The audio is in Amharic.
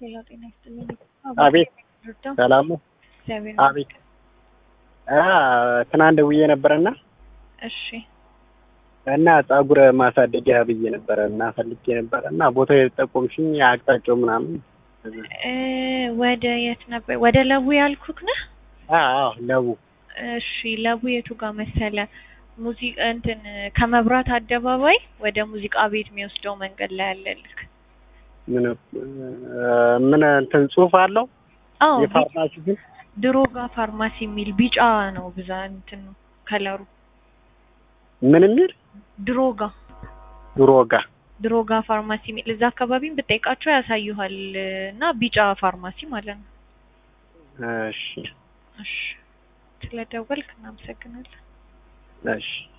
ሌላ ጤና ይስጥልኝ። አቤት ረዳ ሰላም ነው? እግዚአብሔር አቤት አ ትናንት ደውዬ ነበረና እሺ እና ፀጉር ማሳደጊያ ብዬ ነበረ እና ፈልጌ ነበረ እና ቦታው የጠቆምሽኝ አቅጣጫው ምናምን እ ወደ የት ነበር? ወደ ለቡ ያልኩክ ነህ? አዎ ለቡ እሺ ለቡ የቱ ጋር መሰለ? ሙዚቃ እንትን ከመብራት አደባባይ ወደ ሙዚቃ ቤት የሚወስደው መንገድ ላይ አለልክ። ምን ምን እንትን ጽሑፍ አለው አዎ የፋርማሲ ግን ድሮጋ ፋርማሲ የሚል ቢጫ ነው ብዛ እንትን ከለሩ ምን የሚል ድሮጋ ድሮጋ ድሮጋ ፋርማሲ የሚል እዛ አካባቢም ብጠይቃቸው ያሳዩሃል እና ቢጫ ፋርማሲ ማለት ነው። እሺ እሺ ስለደወልክ እናመሰግናለን። እሺ